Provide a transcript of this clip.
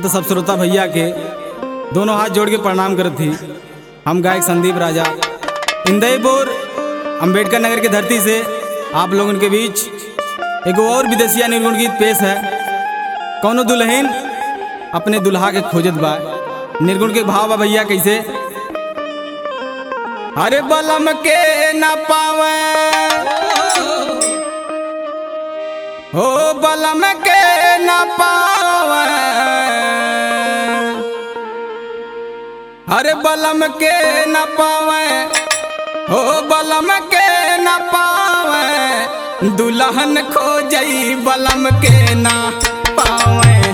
तो सब श्रोता भैया के दोनों हाथ जोड़ के प्रणाम करत थी हम गायक संदीप राजा इंदयपुर अंबेडकर नगर की धरती से आप लोगों के बीच एक और विदेशिया निर्गुण गीत पेश है कौनो दुल्हन अपने दुल्हा के खोजत बा निर्गुण के भाव बा भैया कैसे अरे बलम के न पावे हो बलम के न पावे अरे बलम के न पावे हो बलम के न पावे दुल्हन खो जई बलम के न पावे